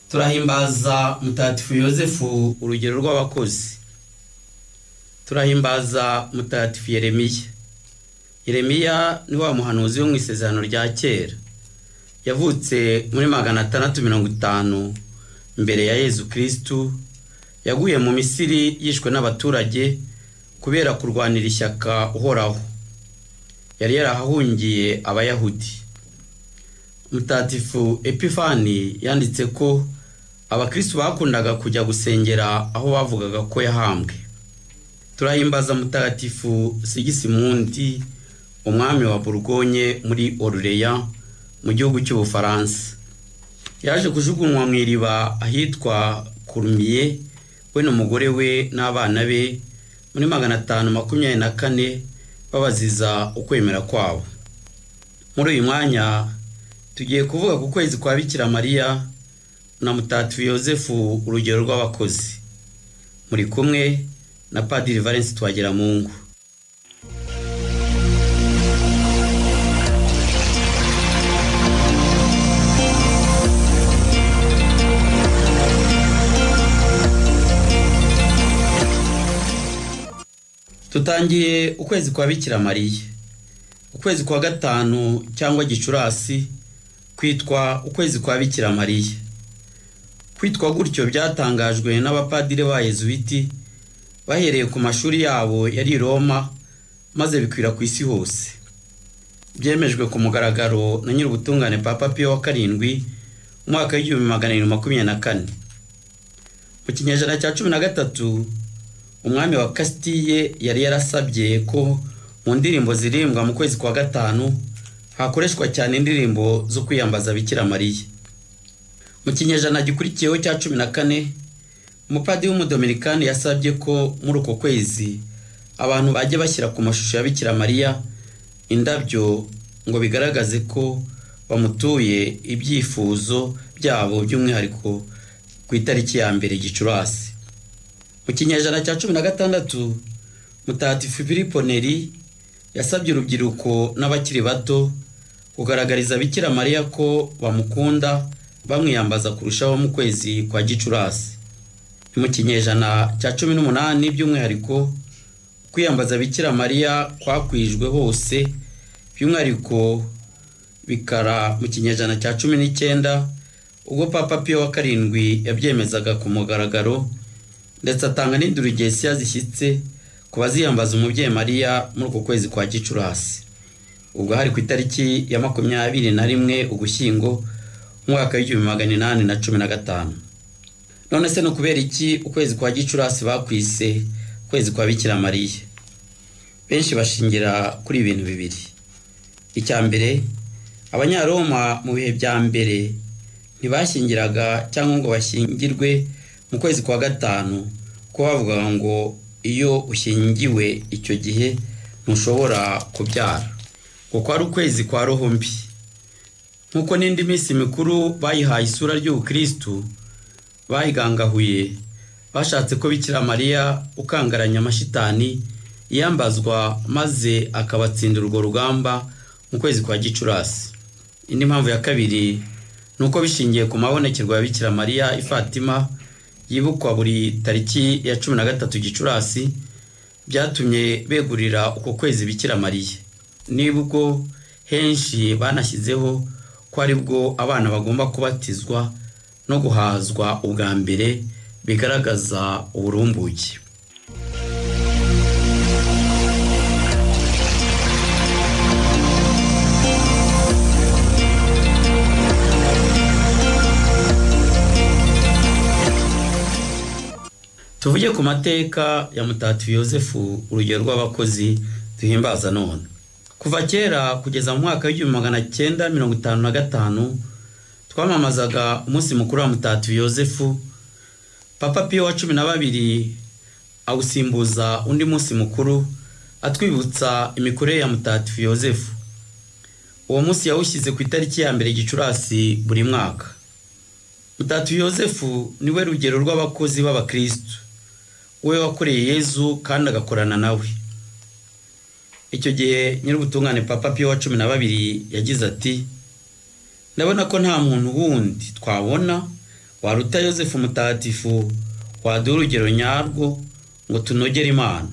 turahimbaza mutagatifu yosefu urugero rw'abakozi turahimbaza mutagatifu yeremiya yeremiya ni wa muhanuzi wo mu isezerano rya kera yavutse muri magana atandatu mirongo itanu mbere ya yezu kirisitu yaguye mu misiri yishwe n'abaturage kubera kurwanira ishyaka uhoraho yari yarahahungiye abayahudi mutatifu epifani yanditse ko abakristu bakundaga kujya gusengera aho bavugaga ko yahambwe turahimbaza mutagatifu sigisimundi umwami wa burgonye muri orureya mu gihugu cy'ubufaransa yaje kujugunywa mu iriba ahitwa kurumiye we n'umugore we n'abana be muri magana atanu makumyabiri na kane babaziza ukwemera kwabo muri uyu mwanya tugiye kuvuga ku kwezi kwa bikira mariya na mutatu yosefu urugero rw'abakozi muri kumwe na padiri valence twagira mu ngo tutangiye ukwezi kwa bikira mariya ukwezi kwa gatanu cyangwa gicurasi kwitwa ukwezi kwa bikira mariya kwitwa gutyo byatangajwe n'abapadiri ba yezuwiti bahereye ku mashuri yabo yari i roma maze bikwira ku isi hose byemejwe ku mugaragaro na nyir'ubutungane papa piyo wa karindwi mu mwaka w'igihumbi magana arindwi makumyabiri na kane mu kinyejana cya cumi na gatatu umwami wa kasitiye yari yarasabye ko mu ndirimbo zirimbwa mu kwezi kwa gatanu hakoreshwa cyane indirimbo zo kwiyambaza bikira mariya mu kinyejana gikurikiyeho cya cumi na kane umupadiri w'umudominikani yasabye ko muri uko kwezi abantu bajya bashyira ku mashusho ya bikira mariya indabyo ngo bigaragaze ko bamutuye ibyifuzo byabo by'umwihariko ku itariki ya mbere gicurasi mu kinyejana cya cumi na gatandatu mutagatifu filipo neri yasabye urubyiruko n'abakiri bato kugaragariza bikira mariya ko bamukunda bamwiyambaza kurushaho mu kwezi kwa gicurasi mu kinyejana cya cumi n'umunani by'umwihariko kwiyambaza bikira mariya kwakwijwe hose by'umwihariko bikara mu kinyejana cya cumi n'icyenda ubwo papa piyo wa karindwi yabyemezaga ku mugaragaro ndetse atanga n'indurugesi yazishyitse ku baziyambaza umubyeyi mariya muri uko kwezi kwa gicurasi ubwo hari ku itariki ya makumyabiri na rimwe ugushyingo umwaka w'igihumbi magana inani na cumi na gatanu none se ni ukubera iki ukwezi kwa gicurasi bakwise ukwezi kwa bikira mariya benshi bashingira kuri ibintu bibiri icya mbere abanyaroma mu bihe bya mbere ntibashingiraga cyangwa ngo bashingirwe mu kwezi kwa gatanu ko bavugaga ngo iyo ushingiwe icyo gihe ntushobora kubyara ngo kwari ukwezi kwa roho mbi nk'uko n'indi minsi mikuru bayihaye isura ry'ubukirisitu bayigangahuye bashatse ko bikira mariya ukangaranya amashitani iyambazwa maze akabatsinda urwo rugamba mu kwezi kwa gicurasi indi mpamvu ya kabiri ni uko bishingiye ku mabonekerwa ya bikira mariya ifatima yibukwa buri tariki ya cumi na gatatu gicurasi byatumye begurira uko kwezi bikira mariya nibwo henshi banashyizeho ko ari bwo abana bagomba kubatizwa no guhazwa ubwa mbere bigaragaza uburumbuke tuvuge ku mateka ya mutatu yosefu urugero rw'abakozi duhimbaza none kuva kera kugeza mu mwaka w'igihumbi magana cyenda mirongo itanu na gatanu twamamazaga umunsi mukuru wa mutatu yosefu papa piyo wa cumi na babiri awusimbuza undi munsi mukuru atwibutsa imikorere ya mutatu yosefu uwo munsi yawushyize ku itariki ya mbere gicurasi buri mwaka mutatu yosefu niwe rugero rw'abakozi b'abakirisitu we wakoreye yezu kandi agakorana nawe icyo gihe nyir'ubutungane papa piyo wa cumi na babiri yagize ati ndabona ko nta muntu wundi twabona waruta yosefu mutagatifu waduha urugero nyarwo ngo tunogere imana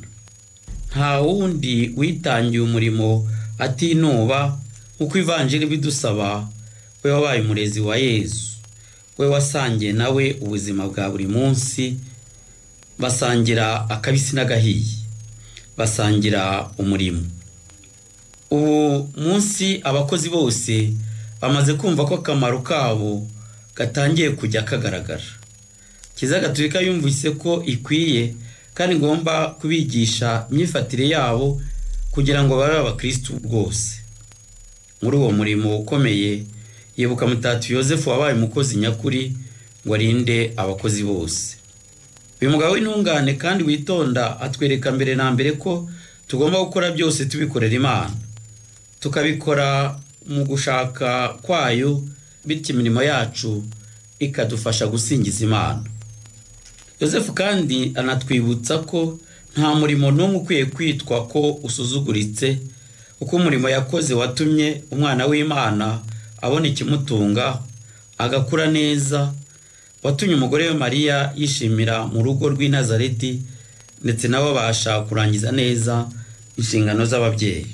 nta wundi witangiye umurimo atinuba nk'uko ivanjiri bidusaba we wabaye umurezi wa yezu we wasangiye nawe ubuzima bwa buri munsi basangira akabisi n'agahiye basangira umurimo ubu munsi abakozi bose bamaze kumva ko akamaro kabo gatangiye kujya kagaragara kiza gatulika yumvise ko ikwiye kandi ngomba kubigisha imyifatire yabo kugira ngo babe abakirisitu rwose muri uwo murimo ukomeye yibuka mutatu yosefu wabaye umukozi nyakuri ngo arinde abakozi bose uyu mugabo w'intungane kandi witonda atwereka mbere na mbere ko tugomba gukora byose tubikorera imana tukabikora mu gushaka kwayo bityo imirimo yacu ikadufasha gusingiza imana yosefu kandi anatwibutsa ko nta murimo n'umwe ukwiye kwitwa ko usuzuguritse kuko umurimo yakoze watumye umwana w'imana abona ikimutunga agakura neza watumye umugore we mariya yishimira mu rugo rw'i Nazareti ndetse nabo babasha kurangiza neza inshingano z'ababyeyi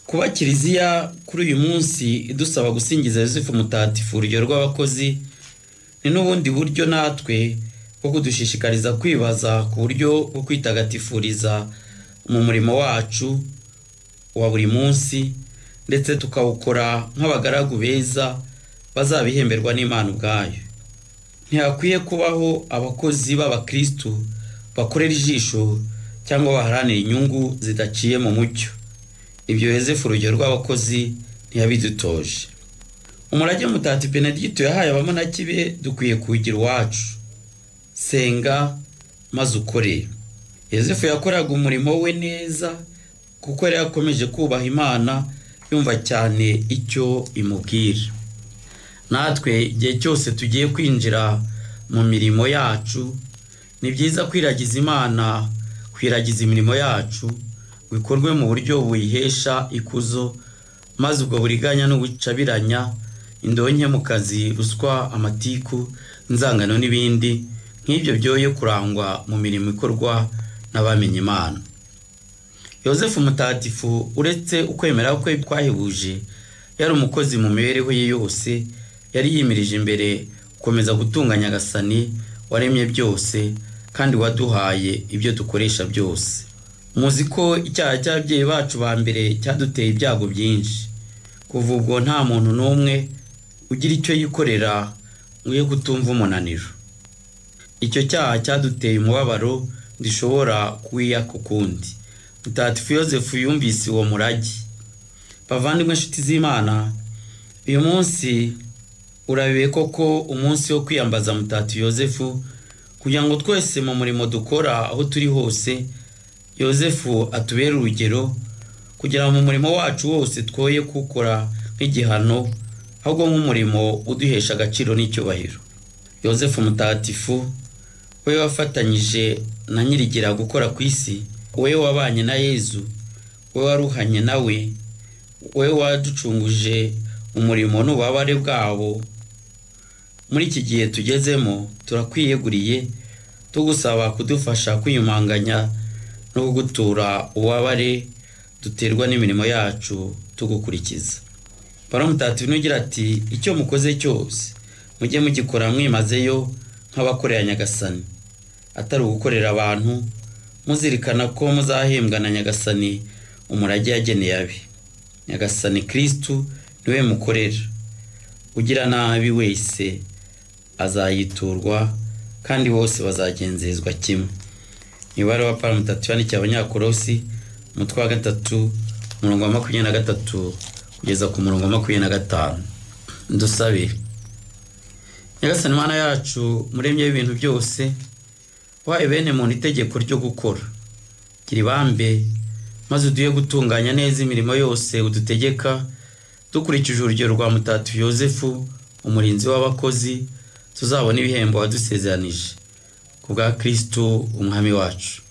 kuba kiliziya kuri uyu munsi idusaba gusingiza yosefu mutagatifu urugero rw'abakozi ni n'ubundi buryo natwe bwo kudushishikariza kwibaza ku buryo bwo kwitagatifuriza mu murimo wacu wa buri munsi ndetse tukawukora nk'abagaragu beza bazabihemberwa n'imana ubwayo ntihakwiye kubaho abakozi b'abakirisitu bakorera ijisho cyangwa baharanira inyungu zidaciye mu mucyo ibyo yosefu urugero rw'abakozi ntiyabidutoje umurage mutati benedicto yahaye abamonaki be dukwiye kuwugira iwacu senga maze ukore yosefu yakoraga umurimo we neza kuko yari yakomeje kubaha imana yumva cyane icyo imubwira natwe igihe cyose tugiye kwinjira mu mirimo yacu ni byiza kwiragiza imana kwiragiza imirimo yacu ngo ikorwe mu buryo buyihesha ikuzo maze ubwo buriganya n'ubucabiranya indonke mu kazi ruswa amatiku inzangano n'ibindi nk'ibyo byoye kurangwa mu mirimo ikorwa n'abamenye imana yosefu mutagatifu uretse ukwemera kwe twahebuje yari umukozi mu mibereho ye yose yari yimirije imbere gukomeza gutunganya agasani waremye byose kandi waduhaye ibyo dukoresha byose muzi ko icyaha cy'ababyeyi bacu ba mbere cyaduteye ibyago byinshi kuva ubwo nta muntu n'umwe ugira icyo yikorera ngo ye kutumva umunaniro icyo cyaha cyaduteye umubabaro dushobora kuwiya ku kundi mutagatifu yosefu yumvise uwo murage bavandimwe inshuti z'imana uyu munsi urabibe koko umunsi wo kwiyambaza mutagatifu yosefu kugira ngo twese mu murimo dukora aho turi hose yosefu atubere urugero kugira ngo mu murimo wacu wose twoye kuwukora nk'igihano ahubwo nk'umurimo uduhesha agaciro n'icyubahiro yosefu mutagatifu we wafatanyije na nyirigira gukora ku isi we wabanye na yezu we waruhanye nawe we waducunguje umurimo n'ububabare bwabo muri iki gihe tugezemo turakwiyeguriye tugusaba kudufasha kwiyumanganya no kugutura ububabare duterwa n'imirimo yacu tugukurikiza baro mutagatifu nugira ati icyo mukoze cyose mujye mugikora mwimazeyo nk'abakorera nyagasani atari ugukorera abantu muzirikana ko muzahembwa na nyagasani umurage yageneye abe nyagasani kirisitu niwe mukorera ugira nabi wese azayiturwa kandi bose bazagenzezwa kimwe imibare wa pari mutatu yandikiye abanyakorosi umutwe wa gatatu umurongo wa makumyabiri na gatatu kugeza ku murongo wa makumyabiri na gatanu dusabe nyagasani imana yacu muremye w'ibintu byose wahaye bene muntu itegeko ryo gukora gira ibambe maze uduhe gutunganya neza imirimo yose udutegeka dukurikije urugero rwa mutatu yosefu umurinzi w'abakozi tuzabona ibihembo wadusezeranije ku bwa kirisitu umwami wacu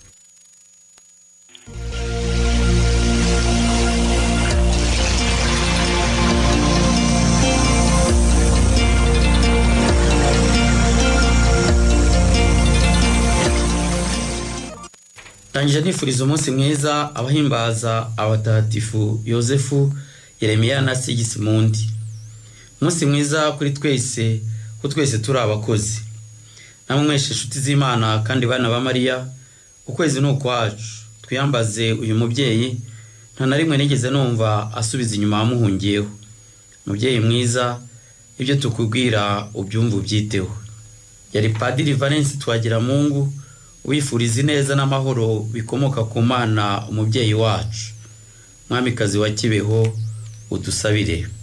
ndangije nifuriza umunsi mwiza abahimbaza abatagatifu yosefu yeremiya na sigisimundi umunsi mwiza kuri twese ko twese turi abakozi namwe mwese inshuti z'imana kandi bana ba mariya ukwezi ni ukwacu twiyambaze uyu mubyeyi nta na rimwe nigeze numva asubiza inyuma amuhungiyeho mubyeyi mwiza ibyo tukubwira ubyumva ubyiteho yari padiri valence twagiramungu wifuriza ineza n'amahoro bikomoka ku mana umubyeyi wacu mwamikazi wa kibeho udusabire